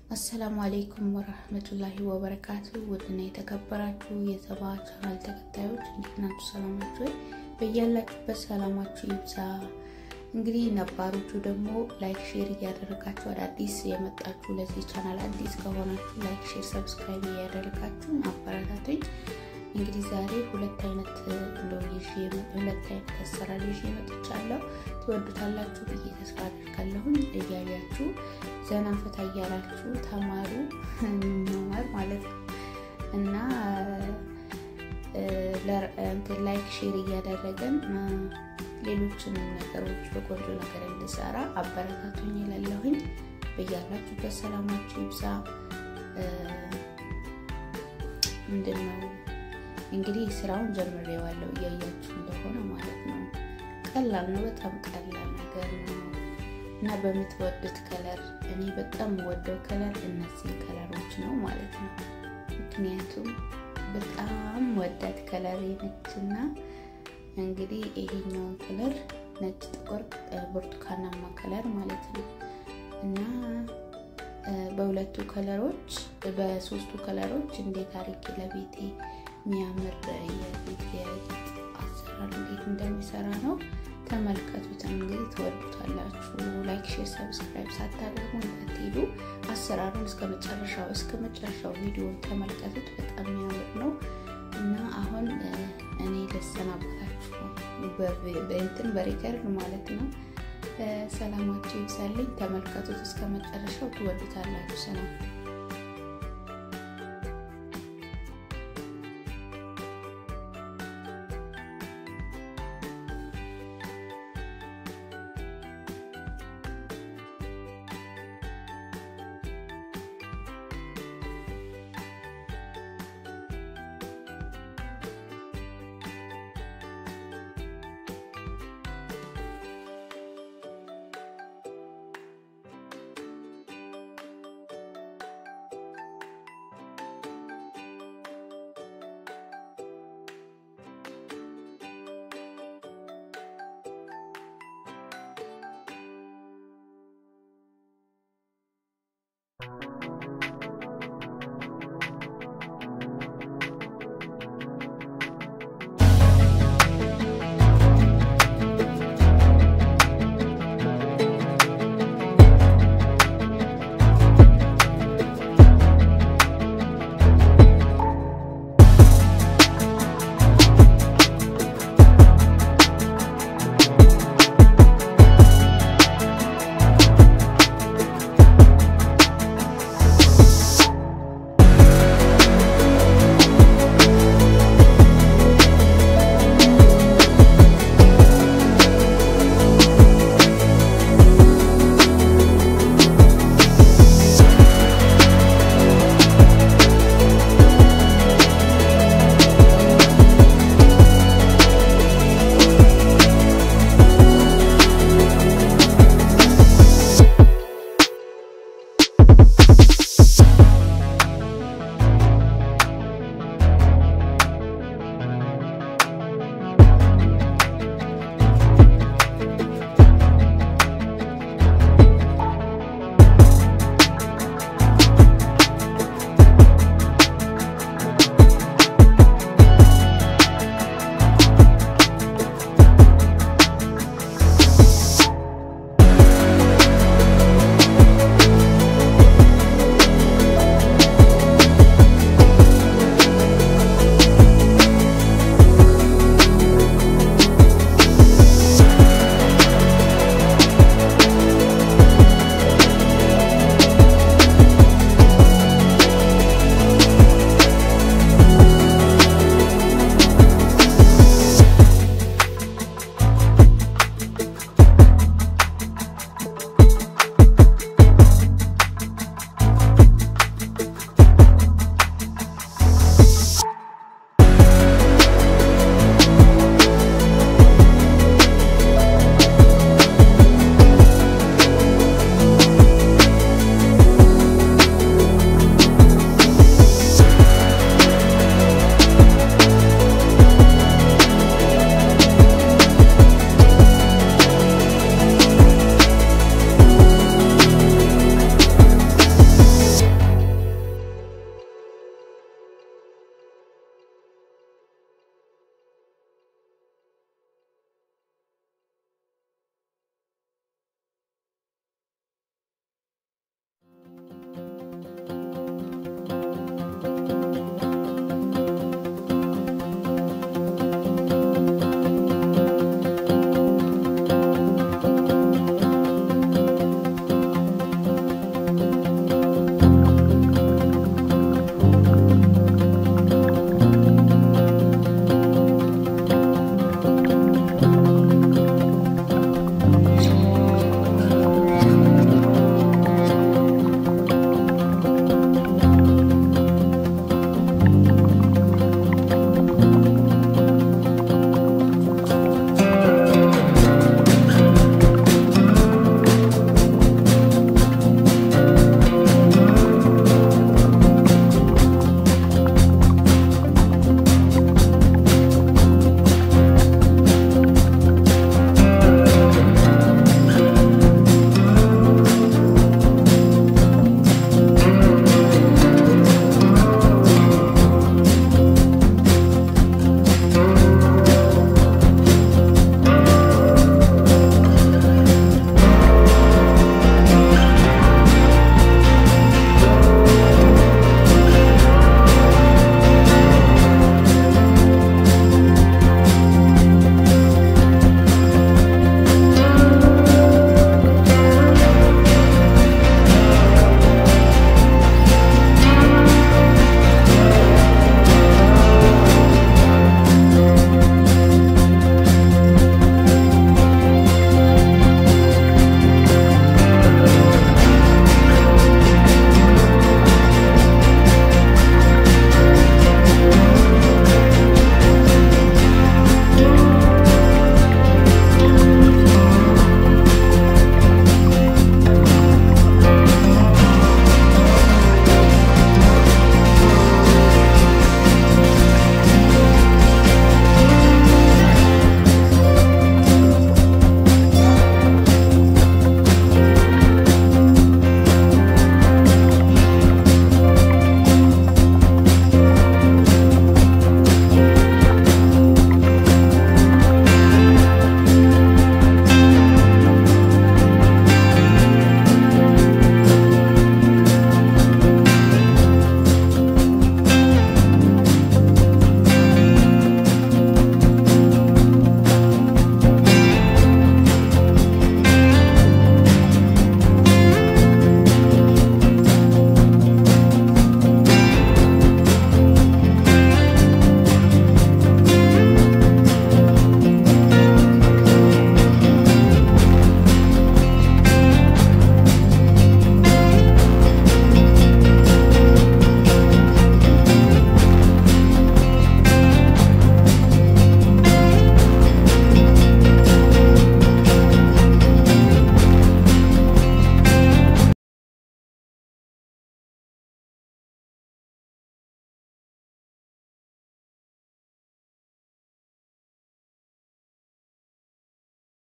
አሰላሙ አሌይኩም ወረህመቱላሂ ወበረካቱ። ውድና የተከበራችሁ የዘባ ቻናል ተከታዮች እንዴት ናችሁ? ሰላማችሁ ወይ? በያላችሁበት ሰላማችሁ ይብዛ። እንግዲህ ነባሮቹ ደግሞ ላይክ ሼር እያደረጋችሁ አዳዲስ የመጣችሁ ለዚህ ቻናል አዲስ ከሆናችሁ ላይክ ሼር ሰብስክራይብ እያደረጋችሁ አበረታቱኝ። እንግዲህ ዛሬ ሁለት አይነት እንደው ይዤ ሁለት አይነት አሰራር ይዤ መጥቻለሁ። ትወዱታላችሁ ብዬ ተስፋ አድርጋለሁኝ። እያያችሁ ዘና ፈታ እያላችሁ ተማሩ መማር ማለት ነው እና ላይክ ሼር እያደረገን ሌሎችንም ነገሮች በቆንጆ ነገር እንድሰራ አበረታቱኝ ይላለሁኝ። በያላችሁበት ሰላማችሁ ይብዛ። ምንድን ነው እንግዲህ ስራውን ጀምሬዋለሁ እያያችሁ እንደሆነ ማለት ነው። ቀላል ነው፣ በጣም ቀላል ነገር ነው እና በምትወዱት ከለር እኔ በጣም የምወደው ከለር እነዚህ ከለሮች ነው ማለት ነው። ምክንያቱም በጣም ወዳት ከለር ነችና እንግዲህ ይሄኛውን ከለር ነጭ፣ ጥቁር፣ ብርቱካናማ ከለር ማለት ነው እና በሁለቱ ከለሮች በሶስቱ ከለሮች እንዴት አድርጌ ለቤቴ የሚያምር የቤት የጌጥ አሰራር እንዴት እንደሚሰራ ነው። ተመልከቱት። እንግዲህ ትወዱታላችሁ። ላይክ፣ ሼር፣ ሰብስክራይብ ሳታደርጉ እንዳትሄዱ። አሰራሩን እስከ መጨረሻው እስከ መጨረሻው ቪዲዮን ተመልከቱት። በጣም የሚያምር ነው እና አሁን እኔ ልሰናበታችሁ ነው በእንትን በሪከርድ ማለት ነው። ሰላማችሁ ይብዛልኝ። ተመልከቱት እስከ መጨረሻው ትወዱታላችሁ። ሰላም